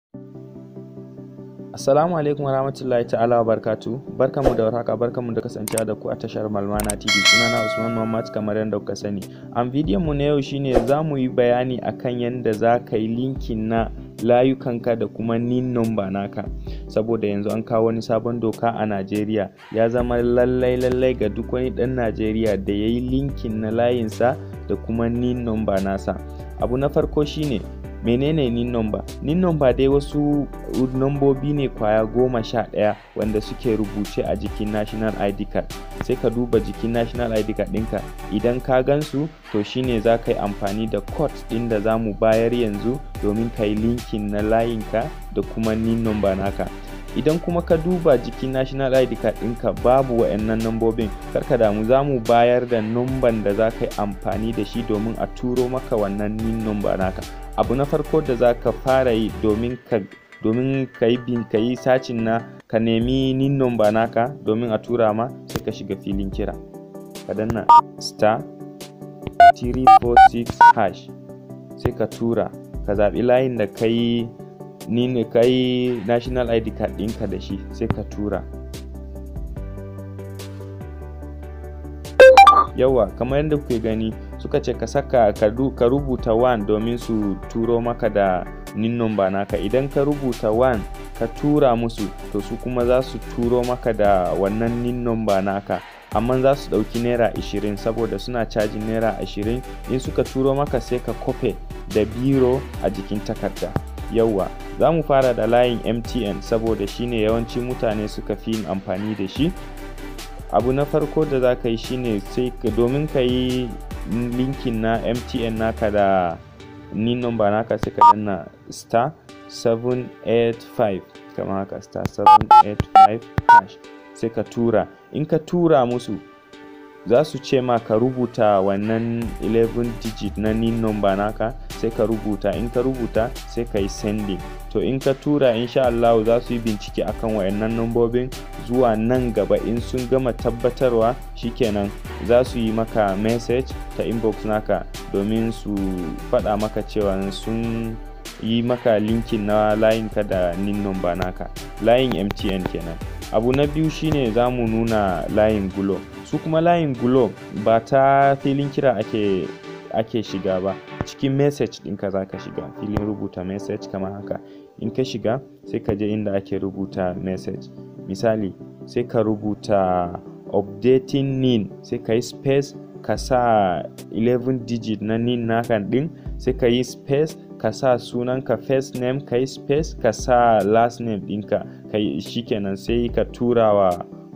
Assalamu alaikum wa rahmatullahi ta'ala wa barkatu barkanmu da warhaka barkanmu da kasancewa da ku a tashar Malmana TV sunana Usman Muhammad kamar yadda kuka sani an bidiyon mu na yau shine za mu yi bayani akan yadda za ka yi linkin na layukanka da kuma nin number naka saboda yanzu an kawo wani sabon doka a Najeriya ya zama lallai lallai ga duk wani dan Najeriya da ya yi linkin na layinsa da kuma nin number nasa abu na farko shine menene nin number nin number dai wasu nambobi ne kwaya goma sha ɗaya wanda suke rubuce a jikin national id card sai ka duba jikin national id card ɗinka idan ka gansu to shine za ka yi amfani da code ɗin da za mu bayar yanzu domin ka yi linkin na layinka da kuma nin number naka idan kuma ka duba jikin national id card ɗinka babu wa'annan nambobin karka damu za mu bayar da numban da za ka yi amfani da shi domin a turo maka wannan nin number naka abu na farko da za ka fara yi domin ka domin ka yi bin ka yi sacin na ka nemi nin number naka domin a tura ma sai ka shiga filin kira ka danna star 346 hash sai ka tura ka zaɓi layin da ka yi ni ne ka yi national id card ɗinka da shi sai ka tura yawa kamar yadda kuke gani suka ce ka saka ka rubuta 1 domin su turo maka da nin number naka idan ka rubuta 1 ka tura musu to su kuma za su turo maka da wannan nin number naka amma za su ɗauki naira 20 saboda suna cajin naira 20 in suka turo maka sai ka kofe da biro a jikin takarda yauwa za mu fara da layin mtn saboda shine yawanci mutane suka fi yin amfani da shi abu na farko da za ka yi shine sai domin ka yi linkin na mtn naka da ni number naka sai ka danna star 785 kama haka star 785 hash sai ka tura in ka tura musu za su ce ma ka rubuta wannan 11 digit na nin number naka sai ka rubuta in ka rubuta sai ka yi sending to in ka tura insha Allah za su yi bincike akan wayannan nambobin zuwa nan gaba in sun gama tabbatarwa shikenan za su yi maka message ta inbox naka domin su faɗa maka cewa sun yi maka linkin na layinka da nin number naka layin mtn kenan abu na biyu shine za mu nuna layin gulo su kuma layin gulo ba ta filin kira ake ake shiga ba cikin message ɗinka za ka shiga filin rubuta message kamar haka in ka shiga sai ka je inda ake rubuta message misali sai ka rubuta updating nin sai ka yi space ka sa 11 digit na nin naka ɗin sai ka yi space ka sa sunanka first name ka yi space ka sa last name ɗinka shikenan sai ka tura wa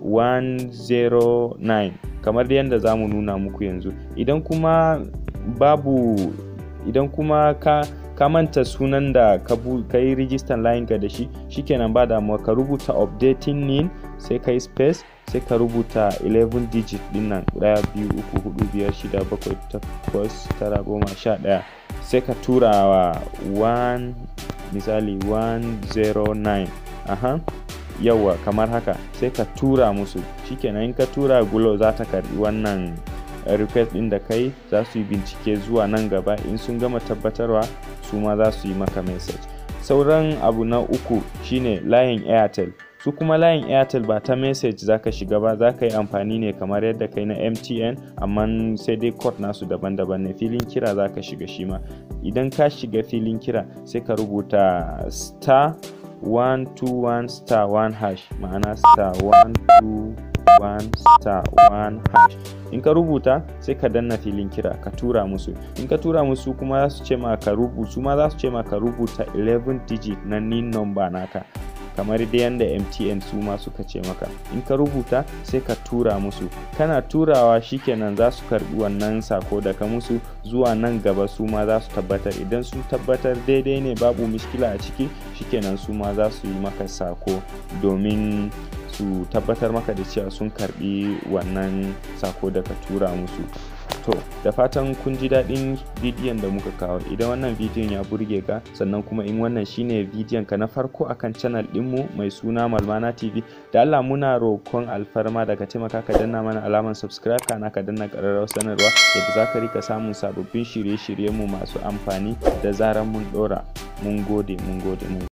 109 kamar yadda za mu nuna muku yanzu idan kuma babu idan kuma ka ka manta sunan da ka yi rijistan layinka da shi shikenan ba damuwa ka rubuta updating nin sai ka yi space sai ka rubuta 11 digit din nan ɗaya biyu uku hudu biyar shida bakwai takwas tara goma sha ɗaya sai ka tura wa 1 misali 109 aha yawa kamar haka sai ka tura musu shikenan in ka tura gulo za ta karbi wannan request din da kai za su yi bincike zuwa nan gaba in sun gama tabbatarwa su ma za su yi maka message sauran abu na uku shine layin airtel su kuma layin airtel ba ta message za ka shiga ba za ka yi amfani ne kamar yadda kai na mtn amma sai dai code nasu daban-daban ne filin kira za ka shiga shi ma idan ka shiga filin kira sai ka rubuta star 121 star 1 hash ma'ana star 121 star 1 hash in ka rubuta sai ka danna filin kira ka tura musu in ka tura musu kuma za su ce ma ka rubuta ma za su ce ma ka rubuta 11 digit na nin number naka kamar da yadda mtn su ma suka ce maka in ka rubuta sai ka tura musu kana turawa shikenan za su karbi wannan sako daga musu zuwa nan gaba su ma za su tabbatar idan sun tabbatar daidai ne babu miskila a ciki shikenan su ma za su yi maka sako domin su tabbatar maka da cewa sun karbi wannan sako da ka tura musu to da fatan kun ji daɗin bidiyon da muka kawo idan wannan bidiyon ya burge ka sannan kuma in wannan shine bidiyon ka na farko akan channel ɗinmu mai suna malmana tv da allah muna roƙon alfarma daga taimaka ka danna mana alamar subscribe kana ka danna ƙararrawar sanarwa yadda za ka rika samun sababbin shirye-shiryenmu masu amfani da zarar mun ɗora mun gode mun gode mun